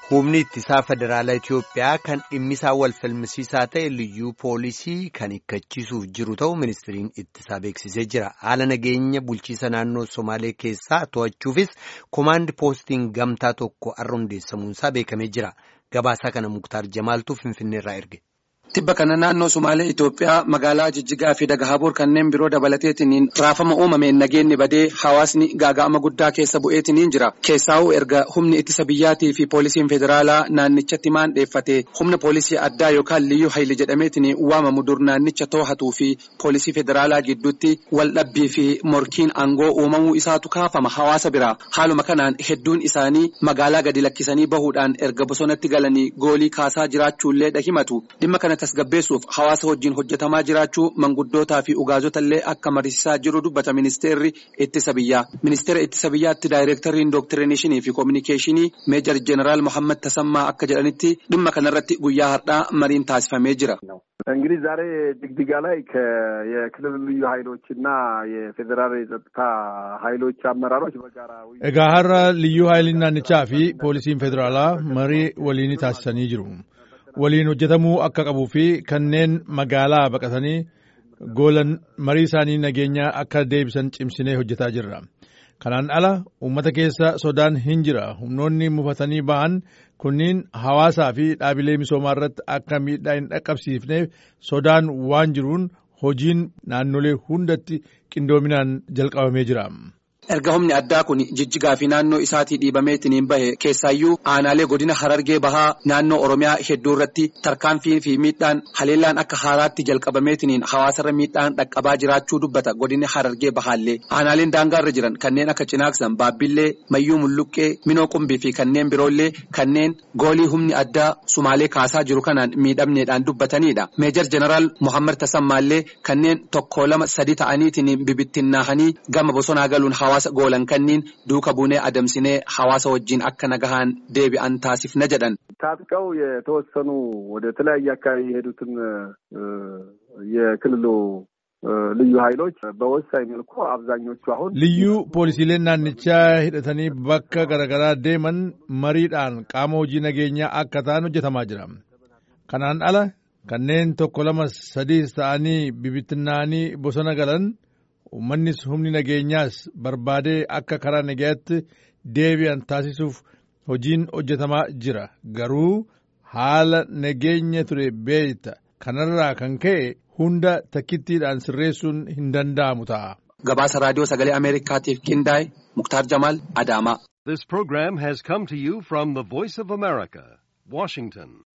Humni ittisaa federaalaa Itoophiyaa kan dhimmisaa wal falmisiisaa ta'e liyyuu poolisii kan hiikkachiisuuf jiru ta'u ministiriin ittisaa beeksisee jira. Haala nageenya bulchiisa naannoo Somaalee keessaa to'achuufis komaandi poostiin gamtaa tokko har'a hundeessamuunsaa beekamee jira. Gabaasaa kana Muktaar Jamaaltuu Finfinneerraa erge. Tibba kana naannoo Somaalee Itoophiyaa magaalaa Jijjigaa fi Dagahaboor kanneen biroo dabalateetiin raafama uumameen nageenyi badee hawaasni gaaga'ama guddaa keessa bu'eetiin jira. Keessaa'uu erga humni ittisa biyyaatii fi poolisiin federaalaa naannichatti maandheeffate humna poolisii addaa yookaan liyyuu hayli jedhameetiin waamamu dur naannicha too'atuu fi poolisii federaalaa gidduutti wal dhabbii fi morkiin aangoo uumamuu isaatu kaafama hawaasa biraa. Haaluma kanaan hedduun isaanii magaalaa gadi lakkisanii bahuudhaan erga bosonatti galanii goolii kaasaa jiraachuullee dhahimatu. Dhimma kana tasgabbeessuuf hawaasa wajjin hojjetamaa jiraachuu manguddootaa fi ugaazota illee akka mariisisaa jiru dubbata ministeerri ittisa biyyaa. Ministeera ittisa biyyaatti daayireektarriin dooktirineshii fi koominikeeshinii meejar jeneraal Mohaammed Tasammaa akka jedhanitti dhimma kanarratti guyyaa har'aa mariin taasifamee jira. እንግዲህ ዛሬ ጅግጅጋ ላይ የክልል ልዩ ኃይሎች እና የፌዴራል የጸጥታ ኃይሎች አመራሮች በጋራ egaa har'a liyyuu haayiliin naannichaa fi poolisiin federaalaa marii waliin taasisanii jiru. waliin hojjetamuu akka qabuu fi kanneen magaalaa baqatanii goolan marii isaanii nageenyaa akka deebisan cimsinee hojjetaa jirra. Kanaan ala uummata keessa sodaan hin jira. Humnoonni mufatanii ba'an kunniin hawaasaa fi dhaabilee misoomaa irratti akka miidhaa hin dhaqqabsiifneef sodaan waan jiruun hojiin naannolee hundatti qindoominaan jalqabamee jira. Erga humni addaa kun jijjigaa fi naannoo isaatii dhiibameetiin bahe keessaayyuu aanaalee godina harargee bahaa naannoo oromiyaa hedduu irratti tarkaanfii fi miidhaan haleellaan akka haaraatti jalqabameetiin hawaasarra miidhaan dhaqqabaa jiraachuu dubbata godina harargee bahaallee aanaaleen daangaarra jiran kanneen akka cinaaksan baabbillee mayyuu mulluqqee minoo qumbii fi kanneen biroollee kanneen goolii humni addaa sumaalee kaasaa jiru kanaan miidhamneedhaan dubbatanidha. Meejar jeneraal Mohaammed Tasammaallee kanneen tokko lama sadi ta'aniitiin bibittinnaahanii gama bosonaa galuun hawaasa goolan kanniin duuka buunee adamsinee hawaasa wajjin akka nagahaan deebi'an taasifna jedhan. ታጥቀው የተወሰኑ ወደ ተለያየ አካባቢ የሄዱትን የክልሉ ልዩ ኃይሎች በወሳኝ መልኩ አብዛኞቹ አሁን ልዩ poolisiileen naannichaa hidhatanii bakka garaagaraa deeman mariidhaan qaama hojii nageenyaa akka ta'an hojjetamaa jira. Kanaan ala kanneen tokko lama sadiis ta'anii bibittinnaanii bosona galan uummannis humni nageenyaas barbaadee akka karaa nagayaatti deebi'an taasisuuf hojiin hojjetamaa jira garuu haala nageenya ture beekta kanarraa kan ka'e hunda takkittiidhaan sirreessuun hin danda'amu ta'a. Gabaasa raadiyoo sagalee Ameerikaatiif qindaa'e Muktaar Jamaal Adaamaa. This program has come to you from the Voice of America, Washington.